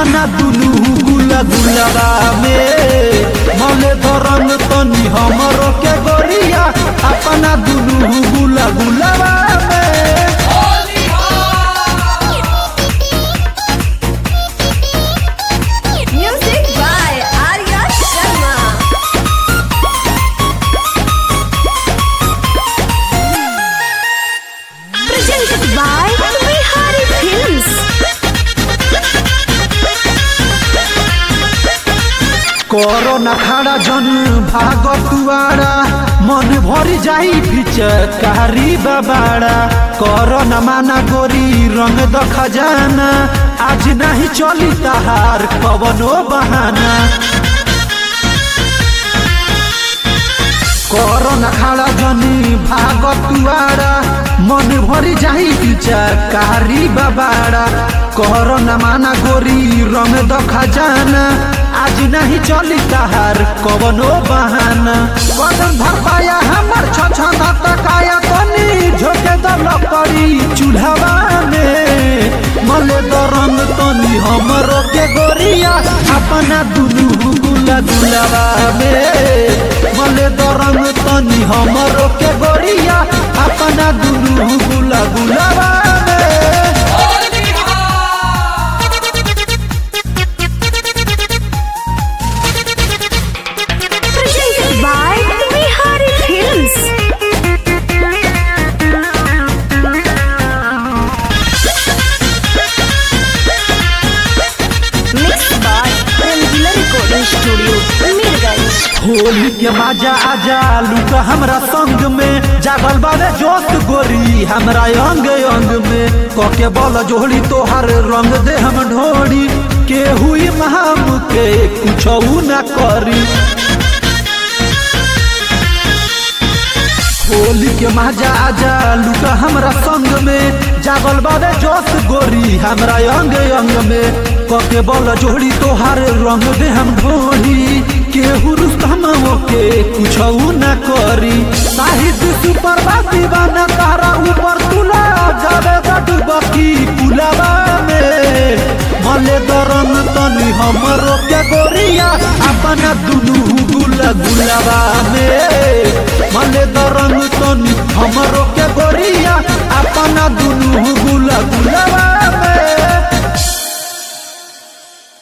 अपना दुनू गुला गुलाबा में मले धरन तनी हमरो के गोरिया अपना दुनू गुला गुलाबा में Music by Arya Sharma. Presented by Bihari Films. करो न खड़ा जन भाग तुआरा मन भरी जाई भिचकारी बाबाड़ा करो न माना गोरी रंग द खजाना आज नहीं चली तहार कवनो बहाना करो न खड़ा जनी भाग तुआरा मन भरी जाई भिचकारी बाबाड़ा करो न माना गोरी रंग द खजाना आज नहीं चली तहार कवनो बहाना कदम भर पाया हमर छछना तकाया तनी झोके द लकड़ी चूल्हावा में मले द रंग तनी हमरो के गोरिया अपना दुनू गुला गुलाबा में मले द रंग तनी हमरो के गोरिया अपना दुनू गुला गुलाबा में Presented by Bihari Films. Mixed by Rangila Recording Studio, Mirganj. Holi के मजा आजा लुका हमरा संग में जागल बारे जोश गोरी हमरा अंग अंग में कके बल जोड़ी तोहर रंग दे हम ढोड़ी के हुई महाम के कुछ ना करी होली के मजा आजा लुका हमरा संग में जागल बारे जोश गोरी हमरा अंग अंग में कके बल जोड़ी तोहार रंग दे हम ढोड़ी केहू रुस्तम के कुछ ना करी साहित्य सुपर बाती बना तारा ऊपर तुला जावे डुबकी पुलावा में मले दरन तनी हमरो के गोरिया अपना दुनू गुला गुलाबा में मले दरन तनी हमरो के गोरिया अपना दुनू गुला गुलाबा